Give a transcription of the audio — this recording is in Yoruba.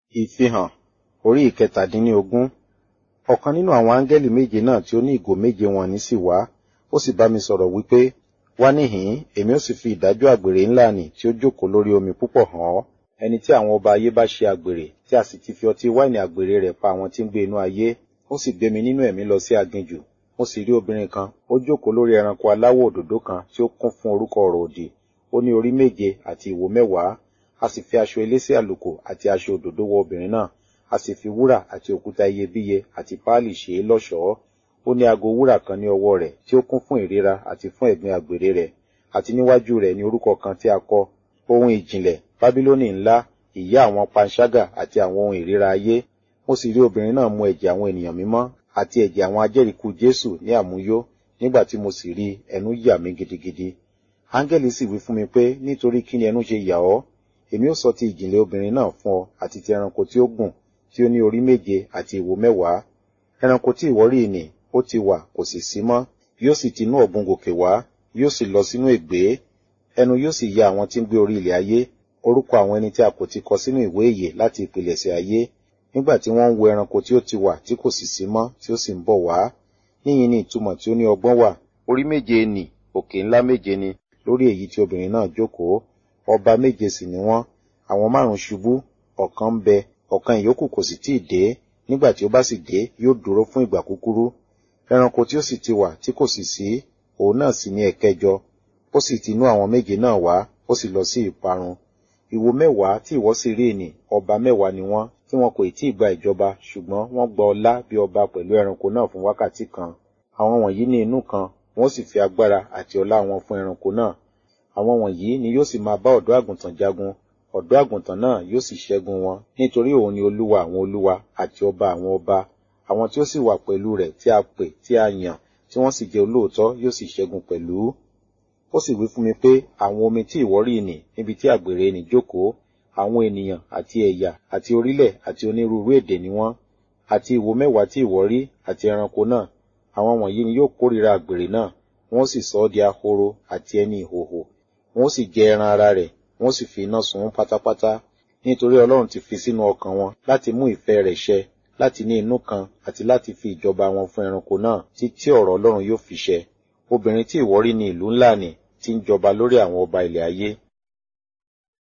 Ìfihàn orí ìkẹtàdínlógún. Ọ̀kan nínú àwọn áńgẹ́lì méje náà tí ó ní ìgò méje wọ̀n-ọn-nì sì wá, ó sì bá mi sọ̀rọ̀ wípé, Wá níhìn-ín, èmi ó sì fi ìdájọ́ àgbèrè ńlá nì tí ó jókòó lórí omi púpọ̀ hàn ọ́. Ẹni tí àwọn ọba ayé bá ṣe àgbèrè, tí a sì ti fi ọtí wáìnì àgbèrè rẹ̀ pa àwọn tí ń gbé inú ayé. Ó sì gbé mi nínú ẹ̀mí lọ sí aginjù. Mo sì rí obìnrin kan, ó jókòó lórí ẹranko aláwọ̀ òdòdó kan tí ó kún fún orúkọ ọ̀rọ̀ òdì. Ó ní orí méje àti ìwo mẹ́wàá. A sì fi aṣọ elése àlùkò àti aṣọ òdòdó wọ obìnrin náà. A sì fi wúrà àti òkúta iyebíye àti páálì ṣe é lọ́ṣọ̀ọ́. Ó ní ago wúrà kan ní ọwọ́ rẹ̀ tí ó kún fún ìríra àti fún ẹ̀gbin àgbèrè rẹ̀. Àti níwájú rẹ̀ ní orúkọ kan tí a kọ, ohun ìjìnlẹ̀, Bábílónì ńlá, ìyá àwọn panṣágà àti àwọn ohun ìríra ayé. Mo sì rí obìnrin náà mu ẹ̀jẹ̀ àwọn ènìyàn mímọ́ àti ẹ̀jẹ̀ àwọn ajẹ́rìíkú Jésù ní àmuyó. Nígbà tí mo sì rí ẹnu yà mí gidigidi. Áńgẹ́lì sì wí fún mi pé, nítorí kí ni ẹnu ṣe yà ọ́? Èmi ó sọ ti ìjìnlẹ̀ obìnrin náà fún ọ àti ti ẹranko tí ó gùn, tí ó ní orí méje àti ìwo mẹ́wàá. Ẹranko tí ìwọ rí nì, ó ti wà, kò sì sí mọ́. Yóò sì ti inú ọ̀gbun gòkè wá, yóò sì lọ sínú ègbé. Ẹnu yóò sì ya àwọn tí ń gbé orí ilẹ̀ ayé, orúkọ àwọn ẹni tí a kò ti kọ sínú ìwé ìyè láti ìpilẹ̀ṣẹ̀ ayé. Nígbà tí wọ́n ń wo ẹranko tí ó ti wà tí kò sì sí mọ́, tí ó sì ń bọ̀ wá. Níyìn ni ìtumọ̀ tí ó ní ọgbọ́n wà. Orí méje nì, òkè ńlá méje ni, lórí èyí tí obìnrin náà jókòó. Ọba méje sì ni wọ́n. Àwọn márùn-ún ṣubú, ọ̀kan ń bẹ, ọ̀kan ìyókù kò sì tíì dé. Nígbà tí ó bá sì dé, yóò dúró fún ìgbà kúkúrú. Ẹranko tí ó sì ti wà tí kò sì sí, òun náà sì ni ẹ̀kẹjọ. Ó sì ti inú àwọn méje náà wá, ó sì lọ sí ìparun. Ìwo mẹ́wàá tí ìwọ sì rí nì, ọba mẹ́wàá ni wọ́n, tí wọn kò tí ì gba ìjọba, ṣùgbọ́n wọ́n gba ọlá bí ọba pẹ̀lú ẹranko náà fún wákàtí kan. Àwọn wọ̀nyí ní inú kan, wọ́n sì fi agbára àti ọlá wọn fún ẹranko náà. Àwọn wọ̀nyí ni yóò sì máa bá ọ̀dọ́ àgùntàn jagun. Ọ̀dọ́ àgùntàn náà yóò sì ṣẹ́gun wọn, nítorí òun ni olúwa àwọn olúwa àti ọba àwọn ọba. Àwọn tí ó sì wà pẹ̀lú rẹ̀ tí a pè, tí a yàn, tí wọ́n sì jẹ́ olóòótọ́ yóò sì ṣẹ́gun pẹ̀lú. Ó sì wí fún mi pé àwọn omi tí ìwọ rí nì níbi tí àgbèrè nì jókòó, àwọn ènìyàn àti ẹ̀yà àti orílẹ̀ àti onírúurú èdè ni wọ́n. Àti ìwo mẹ́wàá tí ìwọ rí àti ẹranko náà, àwọn wọ̀nyí ni yóò kórìíra àgbèrè náà, wọ́n sì sọ ọ́ di ahoro àti ẹni ìhòhò. Wọ́n sì jẹ ẹran ara rẹ̀, wọ́n sì fi iná sun ún pátápátá. Nítorí Ọlọ́run ti fi sínú ọkàn wọn láti mú ìfẹ́ rẹ̀ ṣẹ, láti ní inú kan àti láti fi ìjọba wọn fún ẹranko náà títí ọ̀rọ̀ Ọlọ́run yóò fi ṣẹ. Obìnrin tí ìwọ rí ní ìlú ńlá nì, tí ń jọba lórí àwọn ọba ilẹ̀ ayé.